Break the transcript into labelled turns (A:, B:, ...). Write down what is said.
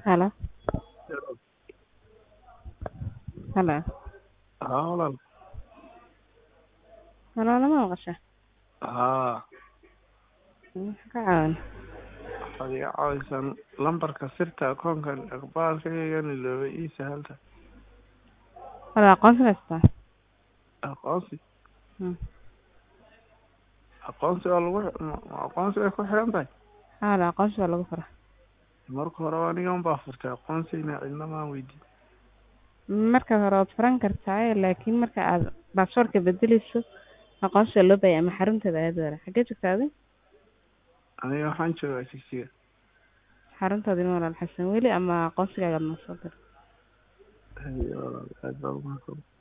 A: Hello. Hello.
B: Haa walaal
A: Walaalo ma maqashaa?
B: haa
A: Maxaa ka caawin?
B: waxaad iga caawisaa lambarka sirta akoonkan iqbaalkaygan ilooba ii sahalta
A: Walaal aqoonsi haystaa?
B: aqoonsi
A: Hmm.
B: aqoonsi waa lagu ma- aqoonsi way ku xiran tahay
A: Haa walaal aqoonsi waa lagu furaa.
B: marka hore aniga unbaa furtay aqoonsigna cidna maan weydiin
A: Marka hore waad furan kartaa laakiin marka aad baasaboorka bedeleyso aqoonsi waa loo baahan yahay ama xarunteeda aad wara. Xagee joogtaa adiga?
B: aniga waxaan joogaa jigjiga
A: Xaruntaada ma walaal xasan weli ama aqoonsigaaga ma soo dir.
B: haye walaal aad baa umahadsan